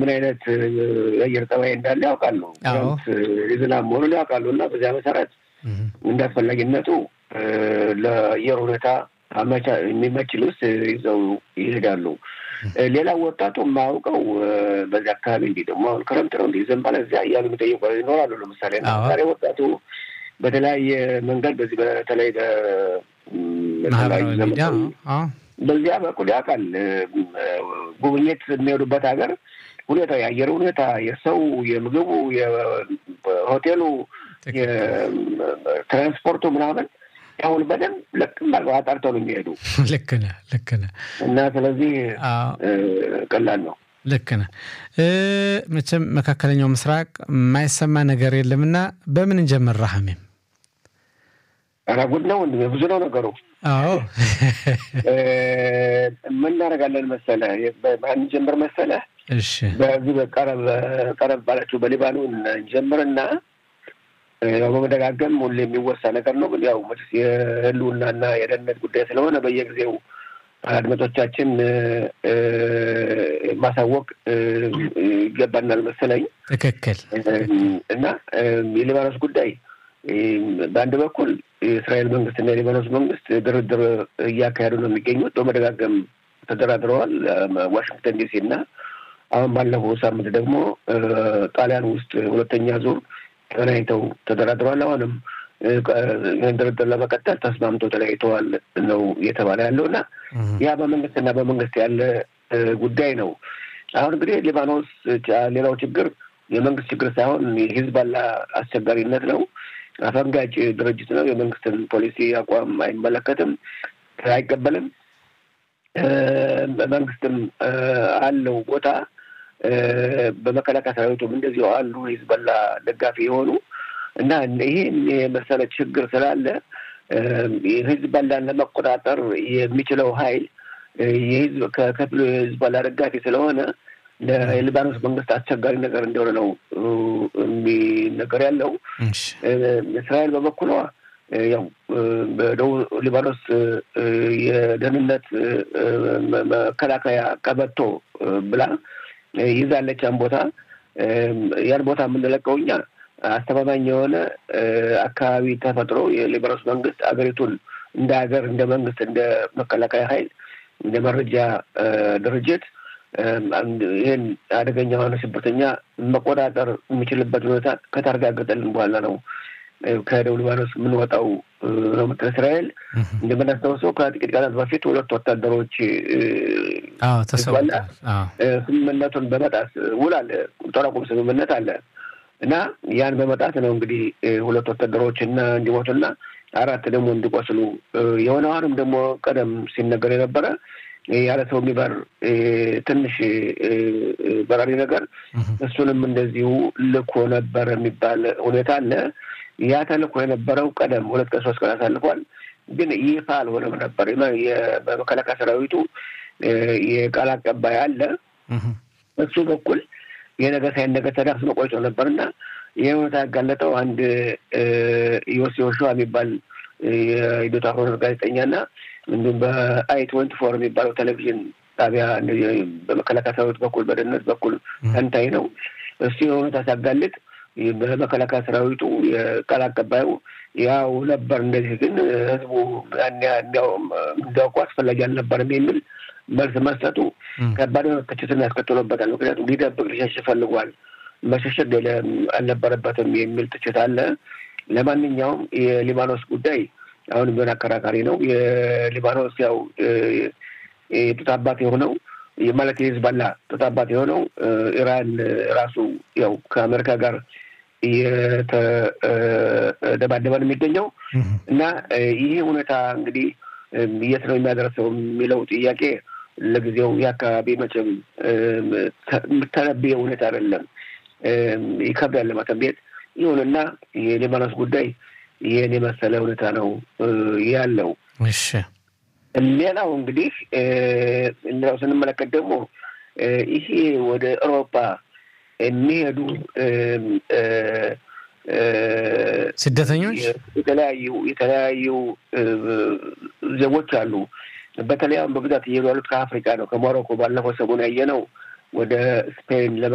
ምን አይነት የአየር ጠባይ እንዳለ ያውቃሉ። የዝናብ መሆኑን ያውቃሉ እና በዚያ መሰረት እንደ አስፈላጊነቱ ለአየር ሁኔታ የሚመች ልብስ ይዘው ይሄዳሉ። ሌላው ወጣቱ የማያውቀው በዚህ አካባቢ እንዲህ ደግሞ አሁን ክረምት ነው እንዲህ ዘንባለ እዚያ እያሉ የሚጠይቁ ይኖራሉ። ለምሳሌ ዛሬ ወጣቱ በተለያየ መንገድ በዚህ በተለይ በዚያ በኩል ያውቃል። ጉብኝት የሚሄዱበት ሀገር ሁኔታ የአየር ሁኔታ፣ የሰው፣ የምግቡ፣ የሆቴሉ፣ የትራንስፖርቱ ምናምን አሁን በደንብ ልቅም አድርገው አጣርተው ነው የሚሄዱ። ልክ ነህ፣ ልክ ነህ። እና ስለዚህ ቀላል ነው። ልክ ነህ። መቼም መካከለኛው ምስራቅ የማይሰማ ነገር የለምና በምን እንጀምር? ራህሜም ኧረ ጉድ ነው፣ ብዙ ነው ነገሩ። አዎ ምን እናደርጋለን መሰለህ? እንጀምር መሰለህ? እሺ፣ በዚህ በቀረብ ቀረብ ባላችሁ በሊባኖን እንጀምርና ያው በመደጋገም ሁሌ የሚወሳ ነገር ነው። ግን ያው መቼስ የህልውናና የደህንነት ጉዳይ ስለሆነ በየጊዜው አድማጮቻችን ማሳወቅ ይገባናል መሰለኝ። ትክክል እና የሊባኖስ ጉዳይ በአንድ በኩል የእስራኤል መንግስትና የሊባኖስ መንግስት ድርድር እያካሄዱ ነው የሚገኙት። በመደጋገም ተደራድረዋል ዋሽንግተን ዲሲ እና አሁን ባለፈው ሳምንት ደግሞ ጣሊያን ውስጥ ሁለተኛ ዙር ተለያይተው ተደራድረዋል። አሁንም ድርድር ለመቀጠል ተስማምተው ተለያይተዋል ነው እየተባለ ያለው እና ያ በመንግስትና በመንግስት ያለ ጉዳይ ነው። አሁን እንግዲህ ሊባኖስ ሌላው ችግር የመንግስት ችግር ሳይሆን የሂዝባላ አስቸጋሪነት ነው። አፈንጋጭ ድርጅት ነው። የመንግስትን ፖሊሲ አቋም አይመለከትም፣ አይቀበልም። መንግስትም አለው ቦታ በመከላከያ ሰራዊቱም እንደዚሁ አሉ ሂዝበላ ደጋፊ የሆኑ እና ይህን የመሰለ ችግር ስላለ ሂዝበላን ለመቆጣጠር የሚችለው ኃይል የህዝብ ከክፍሉ የሂዝበላ ደጋፊ ስለሆነ ለሊባኖስ መንግስት አስቸጋሪ ነገር እንደሆነ ነው የሚነገር ያለው። እስራኤል በበኩሏ ያው በደቡብ ሊባኖስ የደህንነት መከላከያ ቀበቶ ብላ ይዛለች። ያን ቦታ ያን ቦታ የምንለቀው እኛ አስተማማኝ የሆነ አካባቢ ተፈጥሮ የሊባኖስ መንግስት አገሪቱን እንደ ሀገር እንደ መንግስት እንደ መከላከያ ኃይል እንደ መረጃ ድርጅት ይህን አደገኛ የሆነ ሽብርተኛ መቆጣጠር የሚችልበት ሁኔታ ከታረጋገጠልን በኋላ ነው ከደቡብ ሊባኖስ የምንወጣው ነው የምትል እስራኤል። እንደምናስታውሰው ከጥቂት ቀናት በፊት ሁለት ወታደሮች ስምምነቱን በመጣስ ውል አለ፣ ጦር አቁም ስምምነት አለ እና ያን በመጣት ነው እንግዲህ ሁለት ወታደሮች እና እንዲሞቱና አራት ደግሞ እንዲቆስሉ የሆነ አሁንም ደግሞ ቀደም ሲነገር የነበረ ያለ ሰው የሚበር ትንሽ በራሪ ነገር እሱንም እንደዚሁ ልኮ ነበር የሚባል ሁኔታ አለ። ያ ተልኮ የነበረው ቀደም ሁለት ቀን ሶስት ቀን አሳልፏል። ግን ይፋ አልሆነም ነበር። በመከላከያ ሰራዊቱ የቃል አቀባይ አለ። እሱ በኩል የነገር ሳይነገር ተዳፍኖ ቆይቶ ነበር እና ይህ ሁኔታ ያጋለጠው አንድ ዮሴ ዮሹዋ የሚባል የኢዶታ ሆነ ጋዜጠኛና እንዲሁም በአይ ትወንቲ ፎር የሚባለው ቴሌቪዥን ጣቢያ በመከላከያ ሰራዊት በኩል በደህንነት በኩል ተንታኝ ነው። እሱ የሁኔታ ሲያጋልጥ በመከላከያ ሰራዊቱ የቃል አቀባዩ ያው ነበር እንደዚህ ግን ህዝቡ እንዲያውቁ አስፈላጊ አልነበርም የሚል መልስ መስጠቱ ከባድ የሆነ ትችትን ያስከትሎበታል። ምክንያቱም ሊደብቅ ሊሸሽ ፈልጓል፣ መሸሸግ አልነበረበትም የሚል ትችት አለ። ለማንኛውም የሊባኖስ ጉዳይ አሁን ቢሆን አከራካሪ ነው። የሊባኖስ ያው የጡት አባት የሆነው ማለት የሂዝባላ ጡት አባት የሆነው ኢራን ራሱ ያው ከአሜሪካ ጋር እየተደባደበ ነው የሚገኘው እና ይህ ሁኔታ እንግዲህ የት ነው የሚያደርሰው የሚለው ጥያቄ ለጊዜው የአካባቢ መቼም የምተነብየው ሁኔታ አይደለም፣ ይከብዳል ለመተንቤት። ይሁንና የሊባኖስ ጉዳይ ይህን የመሰለ ሁኔታ ነው ያለው። እሺ ሌላው እንግዲህ ሌላው ስንመለከት ደግሞ ይሄ ወደ አውሮፓ የሚሄዱ ስደተኞች የተለያዩ የተለያዩ ዜጎች አሉ። በተለይ አሁን በብዛት እየሄዱ ያሉት ከአፍሪካ ነው፣ ከሞሮኮ ባለፈው ሰሞን ያየነው ወደ ስፔን